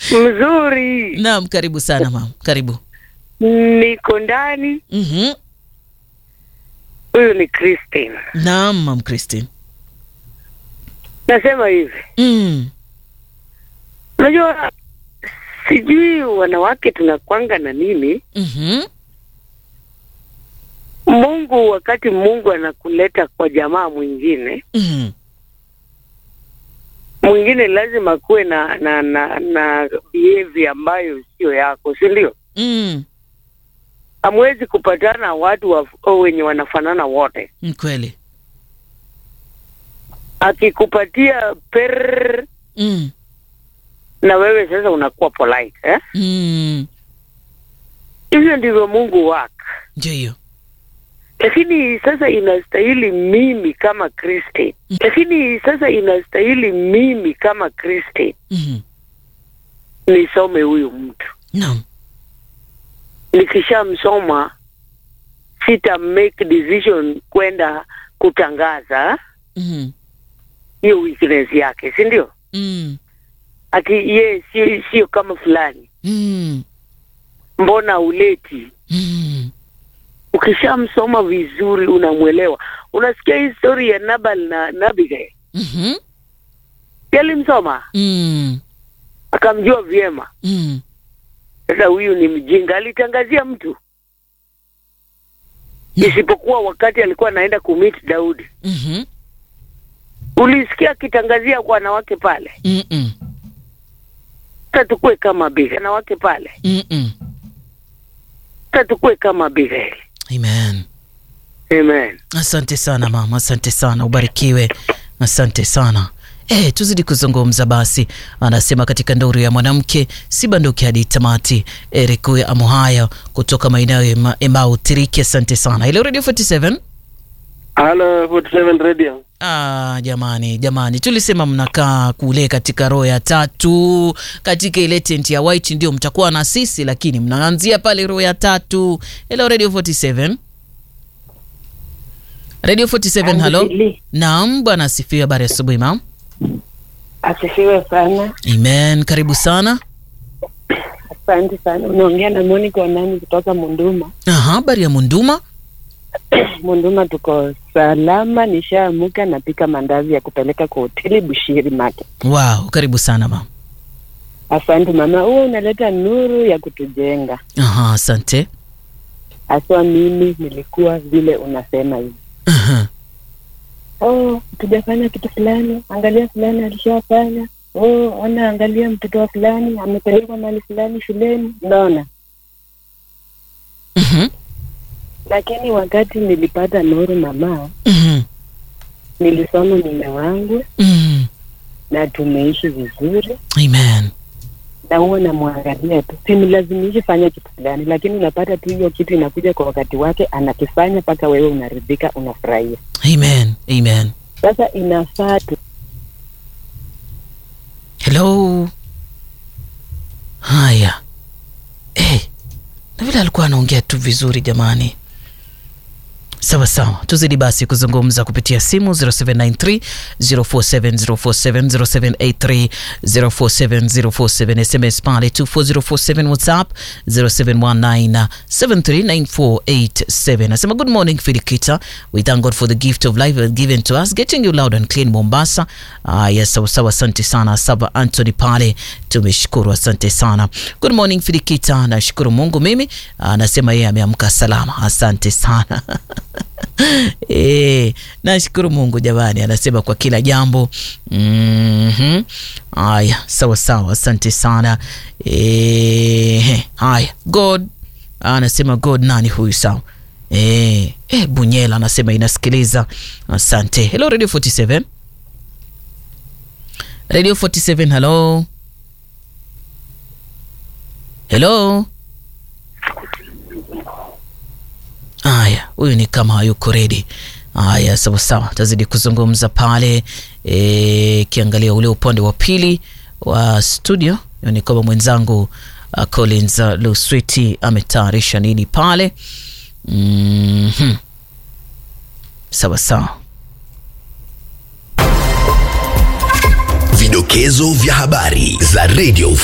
Mzuri, Naam, karibu sana mama, karibu. niko ndani. Mhm. Huyu ni Christine. Naam, mam Christine. Nasema hivi, Mm. unajua, sijui wanawake tunakwanga na nini. Mhm. Mungu, wakati Mungu anakuleta kwa jamaa mwingine Mhm. mwingine, lazima kuwe na na na, na behavior ambayo sio yako, si ndio? Mm. Hamwezi kupatana watu wa, wenye wanafanana wote. Ni kweli. Akikupatia per Mm. na wewe sasa unakuwa polite eh? Mm. Hivyo ndivyo Mungu wak Ndio hiyo. lakini sasa inastahili mimi kama Kristi, Mm. lakini sasa inastahili mimi kama Kristi Mhm. nisome huyu mtu. Naam. Nikishamsoma sita make decision kwenda kutangaza Mhm. hiyo weakness yake, si ndio? Mm. Ati ye sio sio kama fulani, Mm. mbona uleti? Mm. Ukishamsoma vizuri, unamwelewa. Unasikia hii story ya Nabal na na Abigail, Mhm. alimsoma Mm. akamjua vyema. Mm. Sasa huyu ni mjinga, alitangazia mtu, isipokuwa wakati alikuwa anaenda kumit Daudi. Mhm. Ulisikia akitangazia kwa wanawake pale. Mm-mm. Sasa tukue kama Abigail, wanawake pale. Mm-mm. Sasa tukue kama Abigail. Amen. Amen. Asante sana mama, asante sana, ubarikiwe. Asante sana. Eh, tuzidi kuzungumza basi. Anasema katika nduru ya mwanamke si banduki hadi tamati. Eric Uye Amuhaya kutoka maeneo ya Ema- Emau Tiriki, asante sana. Ile Radio 47 Halo 47 Radio. Ah, jamani jamani, tulisema mnakaa kule katika roho ya tatu katika ile tent ya white, ndio mtakuwa na sisi, lakini mnaanzia pale roho ya tatu. Hello Radio 47 Radio 47, halo. Angeli, Naam, bwana asifiwe. Habari asubuhi mam. asifiwe sana. Amen, karibu sana. Asante sana. Unaongea na Monica Wanani kutoka Munduma. Aha, habari ya Munduma. Munduma tuko salama, nishaamuka napika mandazi ya kupeleka kwa hoteli Bushiri Market. Wow, karibu sana mam. Asante mama, huo unaleta nuru ya kutujenga. Aha, asante. Haswa mimi nilikuwa vile unasema hivi. Aha. Oh, tujafanya kitu fulani, angalia fulani alishafanya. Oh, ona angalia mtoto wa fulani amepelekwa mahali fulani shuleni. Unaona? Mhm. Lakini wakati nilipata nuru mama, Mhm. nilisoma mume wangu Mhm. na tumeishi vizuri, Amen. na huwa namwangalia tu, simlazimishi fanya kitu fulani, lakini unapata tu hiyo kitu inakuja kwa wakati wake, anakifanya mpaka wewe unaridhika, unafurahia. Amen. Amen. Sasa inafaa tu Hello. Haya. Eh, na vile alikuwa anaongea tu vizuri jamani. Sawa sawa, tuzidi basi kuzungumza kupitia simu 0793 047047 0783 047047 SMS pale 24047 WhatsApp 0719 739487. Nasema good morning Filikita. We thank God for the gift of life given to us getting you loud and clean Mombasa. Ah, yes, sawa sawa, asante sana Saba Anthony pale, tumeshukuru, asante sana. Good morning Filikita, nashukuru Mungu mimi anasema yeye ameamka salama, asante sana E, nashukuru Mungu jamani, anasema kwa kila jambo. Mhm. Haya, sawa sawa, asante sana. E, haya, God anasema God nani huyu? Sawa. E, e, Bunyela anasema inasikiliza, asante. Hello Radio 47 Radio 47, hello hello. Haya, huyu ni kama hayuko ready. Haya, sawa sawa, tazidi kuzungumza pale e, kiangalia ule upande wa pili wa studio. Ni kama mwenzangu uh, Collins uh, Luswiti ametayarisha nini pale. mm-hmm. Sawa sawa. Vidokezo vya habari za Radio